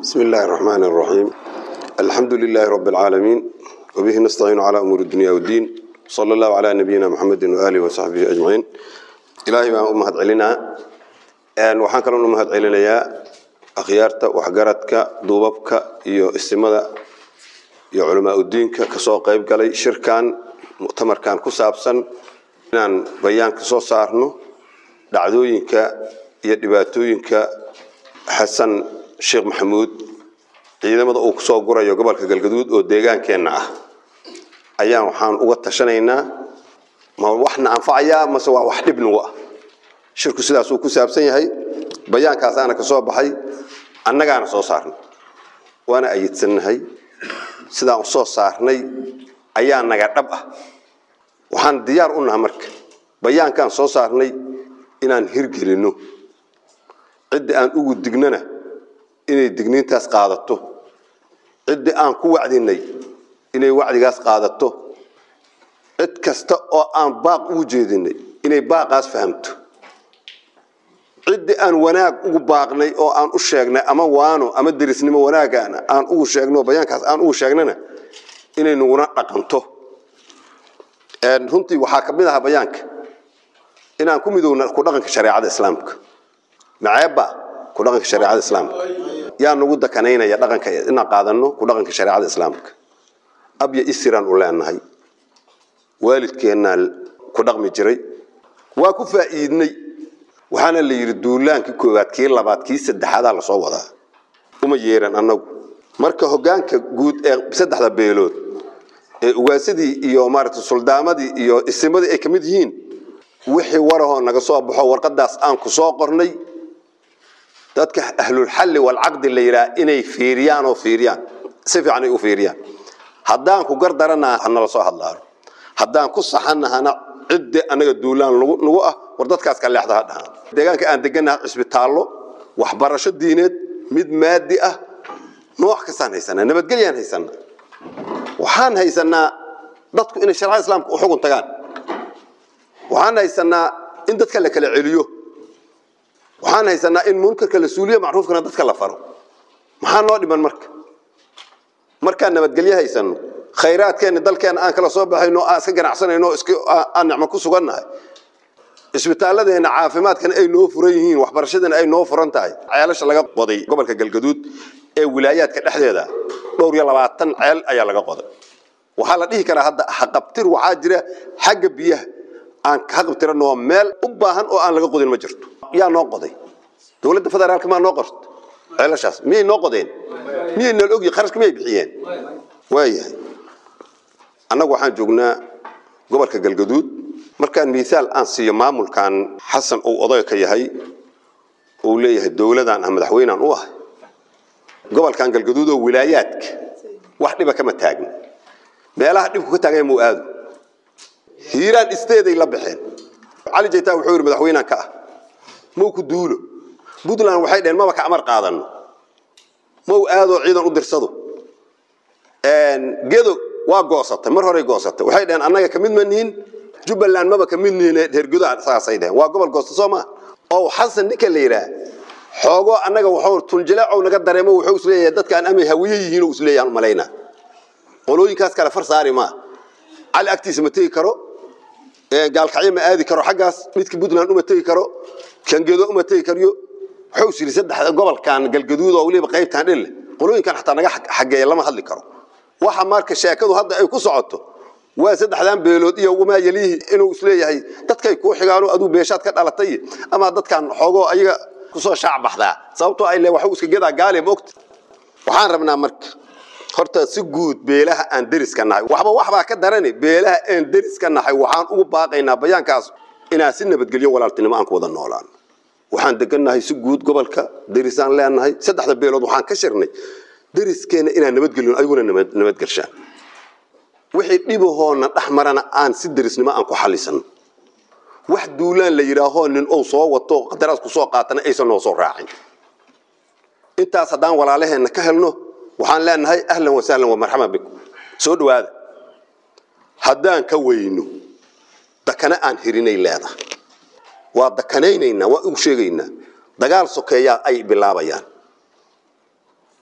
بسم الله الرحمن الرحيم الحمد لله رب العالمين وبه نستعين على أمور الدنيا والدين صلى الله على نبينا محمد وآله وصحبه أجمعين إلهي ما أمهد علينا أن وحان كلام أمهد علينا يا أخيارتا وحقارتك دوبابك إيو استمادة iyo culamaa udiinka kasoo qayb galay shirkan muctamarkan ku saabsan inaan bayaan ka soo saarno dhacdooyinka iyo dhibaatooyinka xasan sheekh maxamuud ciidamada uu kusoo gurayo gobolka galgaduud oo deegaankeenna ah ayaan waxaan uga tashanaynaa ma waxna anfacayaa mase waa wax dhib nagu ah shirku sidaasuu ku saabsan yahay bayaankaasaana ka soo baxay annagaana soo saarnay waana ayidsannahay sidaan u soo saarnay ayaa naga dhab ah waxaan diyaar u naha marka bayaankaan soo saarnay inaan hirgelinno ciddi aan ugu dignana inay digniintaas qaadato ciddi aan ku wacdinay inay wacdigaas qaadato cid kasta oo aan baaq ugu jeedinay inay baaqaas fahamto ciddi aan wanaag ugu baaqnay oo aan u sheegnay ama waano ama derisnimo wanaagaana aan ugu sheegno bayaankaas aan ugu sheegnana inay naguna dhaqanto runtii waxaa ka mid ahaa bayaanka inaan ku midowna ku dhaqanka shareecada islaamka maceebba ku dhaqanka shareecada islaamka yaa nagu dakanaynaya dhaqanka inaan qaadano ku dhaqanka shareecada islaamka abya isiraan u leenahay waalidkeennaa ku dhaqmi jiray waa ku faa'iidnay waxaana la yidhi duulaankii koowaad kii labaad kii saddexaadaa lasoo wadaa uma yeeran annagu marka hogaanka guud ee saddexda beelood ee ugaasadii iyo maaragtay suldaamadii iyo isimadii ay ka mid yihiin wixii warahoo naga soo baxo warqadaas aan ku soo qornay dadka ahlulxalli walcaqdi la yidhaha inay fiiriyaan oo fiiriyaan si fiican ay u fiiriyaan haddaan ku gardarana hanala soo hadlaano haddaan ku saxannahana ciddi annaga duulaan nagu ah war dadkaas ka leexda ha dhahaan deegaanka aan degannaha cisbitaallo waxbarasho diineed mid maadi ah nooc kastaan haysanaa nabadgelyaan haysanaa waxaan haysanaa dadku inay sharcada islaamka u xugun tagaan waxaan haysanaa in dadka la kala celiyo waxaan haysanaa in munkarka la suuliyo macruufkana dadka la faro maxaa noo dhiman marka markaan nabadgelyo haysano khayraadkeenna dalkeenna aan kala soo baxayno aan iska ganacsanayno aan nicmo ku sugannahay isbitaaladeenna caafimaadkana ay noo furan yihiin waxbarashadana ay noo furan tahay ceelasha laga qoday gobolka galgaduud ee wilaayaadka dhexdeeda dhowr iyo labaatan ceel ayaa laga qoday waxaa la dhihi karaa hadda haqabtir waxaa jira xagga biyaha aan ka haqabtiranoo meel u baahan oo aan laga qodin ma jirto yaa noo qoday dowladda federaalka maa noo qorto ceelashaas miyay noo qodeen miyay nool ogyi kharashka miyay bixiyeen waayahay annagu waxaan joognaa gobolka galgaduud markaan miisaal aan siiyo maamulkan xasan uu oday ka yahay uu leeyahay dowladaan ah madaxweynaan u ahay gobolkan galgaduud oo wilaayaadka wax dhiba kama taagna meelaha dhibku ka taagan muu aado hiiraan isteeday la baxeen cali jaytaa wuxuu yidhi madaxweynaan ka ah mau ku duulo puntland waxay dhaheen maba ka amar qaadano mau aadoo ciidan u dirsado gedo waa goosatay mar horey goosatay waxay dhaheen annaga kamid ma nihin jubbaland maba kamid nihin reergudaha saasay dhaheen waa gobol goosta soo maa oo xasan ninka la yidhaah xoogoo annaga wuxuu tunjileecow naga dareemo wuxuu isleeyahay dadkaan amay hawiye yihiin oo isleeyahan malaynaa qolooyinkaas kale far saari maa cali agtiisa ma tegi karo gaalkacyo ma aadi karo xaggaas midka puntland uma tegi karo kangedo uma tegi kariyo wuxuu is yidhi saddex gobolkan galgaduud oo weliba qaybtaan dhille qolooyinkan xataa naga xageeya lama hadli karo waxa marka sheekadu hadda ay ku socoto waa saddexdan beelood iyo wamaa yalihi inuu isleeyahay dadkay kuu xigaano aduu beeshaad ka dhalatay ama dadkan xoogoo ayaga kusoo shaac baxdaa sababtoo ay le waxu iska gedaa gaali moogta waxaan rabnaa marka horta si guud beelaha aan deriska nahay waxba waxbaa ka darani beelaha aan deriska nahay waxaan ugu baaqaynaa bayaankaas inaan si nabadgelyo walaaltinimo aan ku wada noolaan waxaan degannahay si guud gobolka derisaan leenahay saddexda beelood waxaan ka shirnay deriskeena inaan nabadgelino ayaguna nabadgelshaan wixii dhibahoona dhex marana aan si derisnimo aan ku xalisano wax duulaan la yidhaahoo nin ou soo wato qadaraas ku soo qaatana aysan noo soo raacin intaas haddaan walaalaheenna ka helno waxaan leenahay ahlan wasahlan wa marxaban bikum soo dhawaada haddaan ka weyno dakana aan hirinay leedahay waa dakanaynaynaa waa ugu sheegaynaa dagaal sokeeyaa ay bilaabayaan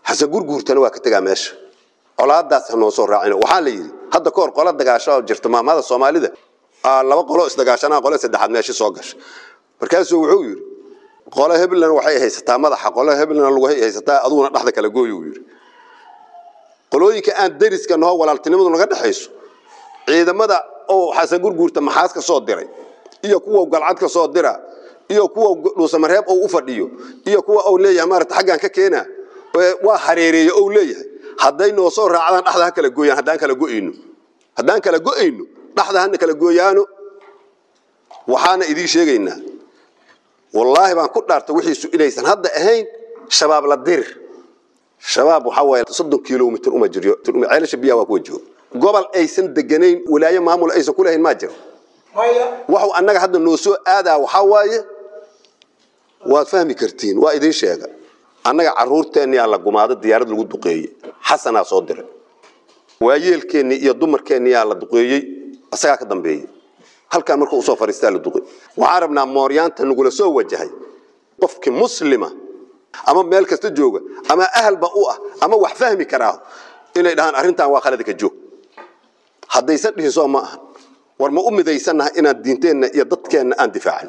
xasan gurguurtana waa ka tegaa meesha colaadaas ha noo soo raacino waxaa la yidhi hadda ka hor qola dagaasho oo jirta maamada soomaalida laba qolo isdagaashanaa qole saddexaad meesha soo gasha markaasuu wuxuu yidhi qole hebelna waxay haysataa madaxa qole hebelna lagu haysataa aduguna dhexda kala gooyo uu yidhi qolooyinka aan dariska naho walaaltinimadu naga dhexayso ciidamada oo xasan gurguurta maxaas ka soo diray iyo kuwa galcad ka soo dira iyo kuwa dhuusamareeb ou u fadhiyo iyo kuwa ou leeyahay maarata xaggaan ka keena waa hareereeye ou leeyahay hadday noo soo raacdaan dhexda ha kala gooyaan haddaan kala go'ayno haddaan kala go'ayno dhexda hana kala gooyaano waxaana idiin sheegaynaa wallaahi baan ku dhaartay wixiisu inaysan hadda ahayn shabaab la dirir shabaab waxaa waaye soddon kilomitr uma jiryo ceelasha biyaha waa kuwa jooga gobol aysan deganayn walaayo maamul aysan ku lahayn maa jiro waxu annaga hadda noo soo aadaa waxaa waaye waad fahmi kartiin waa idiin sheega annaga caruurteenniyaa la gumaado diyaarad lagu duqeeyey xasanaa soo diray waayeelkeennii iyo dumarkeenniyaa la duqeeyey isagaa ka dambeeyey halkaan markuu usoo fariistaa la duqey waxaan rabnaa mooryaanta nagula soo wajahay qofkii muslima ama meel kasta jooga ama ahalba u ah ama wax fahmi karaa inay dhahaan arrintan waa khalada ka joog haddaysan dhihin soo ma ahan war ma u midaysannaha inaan diinteenna iyo dadkeenna aan difaacno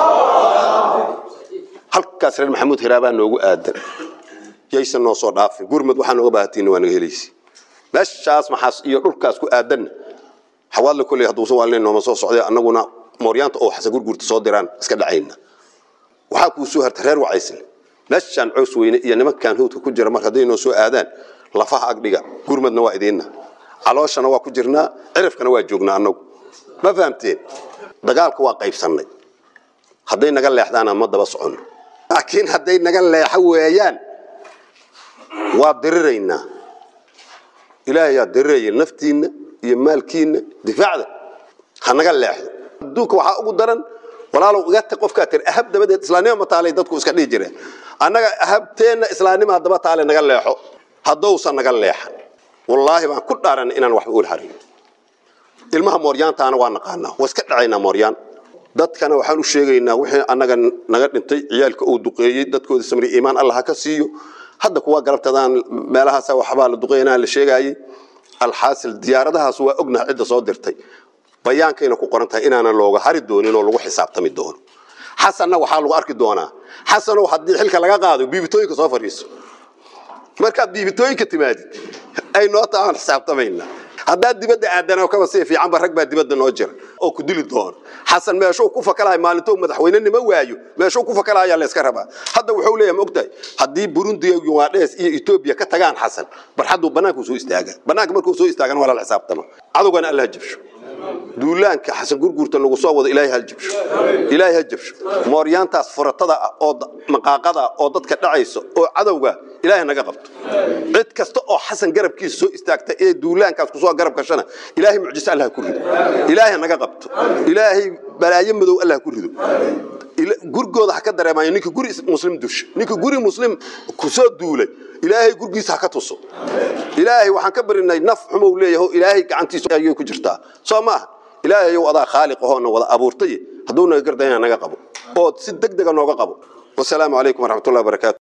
halkaas reer maxamuud hiraabaa noogu aadan yaysan noo soo dhaafin gurmad waxaa nooga baahatiinna waa naga helaysi meeshaas maxaas iyo dhulkaas ku aadanna xawaadle kolley hadduusan waalinayn nooma soo socday annaguna mooryaanta oo xasan gurgurta soo diraan iska dhacayna waxaa kuu soo harta reer wacaysle meeshaan cows weyne iyo nimankan hawdka ku jira mar hadday noo soo aadaan lafaha agdhiga gurmadna waa idiinna calooshana waa ku jirnaa cirifkana waa joognaa annagu ma fahamteen dagaalka waa qaybsannay hadday naga leexdaana ma daba soconno laakiin hadday naga leexo weeyaan waa diriraynaa ilaahayaa diriraya naftiinna iyo maalkiinna difaacda ha naga leexdo adduunka waxaa ugu daran walaalow iga tag qofkaa tiri ahab dabadeed islaanima ma taalay dadku iska dhihi jireen annaga ahabteenna islaanimaa daba taale naga leexo haddousan naga leexan wallaahi baan ku dhaaran inaan waxba ul harin ilmaha mooryaantaana waa naqaanaa waa iska dhacaynaa mooryaan dadkana waxaan u sheegaynaa wixii annaga naga dhintay ciyaalka uu duqeeyey dadkooda samri iimaan allah ha ka siiyo hadda kuwa galabtadaan meelahaasa waxbaa la duqeynaa la sheegaayey alxaasil diyaaradahaas waa ognaha cidda soo dirtay bayaankayna ku qoran tahay inaanan looga hari doonin oo lagu xisaabtami doono xasanna waxaa lagu arki doonaa xasanow haddii xilka laga qaado biibitooyinka soo fadhiiso markaad biibitooyinka timaadid ay noo taaan xisaabtamayna haddaad dibadda aadana kaba sii fiicanba rag baa dibadda noo jira oo ku dili doona xasan meeshuu ku fakalahay maalintou madaxweynenima waayo meeshuu ku fakalahayaa la iska rabaa hadda wuxuu leeyahay ma ogtahay haddii burundi iyo yugaadhes iyo etoobiya ka tagaan xasan barxadduu bannaanku soo istaaga bannaanka markuu soo istaagana waa lala xisaabtama cadowgana alla ha jabsho duulaanka xasan gurguurta nagu soo wado ilaahay ha jabsho ilaahay ha jabsho mooryaantaas furatada ah oo maqaaqada ah oo dadka dhacaysa oo cadowga ilaahay naga qabto cid kasta oo xasan garabkiisa soo istaagta ee duulaankaas kusoo garab gashana ilaahay mucjiso allah ha ku rido ilaahay naga qabto ilaahay balaayo madow allah ha ku rido gurigooda ha ka dareemayo ninka guri muslim dusha ninka guri muslim kusoo duulay ilaahay gurgiisa ha ka tuso ilaahay waxaan ka barinay naf xumow leeyahay ilaahay gacantiisa ayay ku jirtaa soo maaha ilaahay yow adaa khaaliq ahoona wada abuurtay hadduu naga gardayna naga qabo oo si deg dega nooga qabo wasalaamu calaykum waraxmatullahi wabarakaatu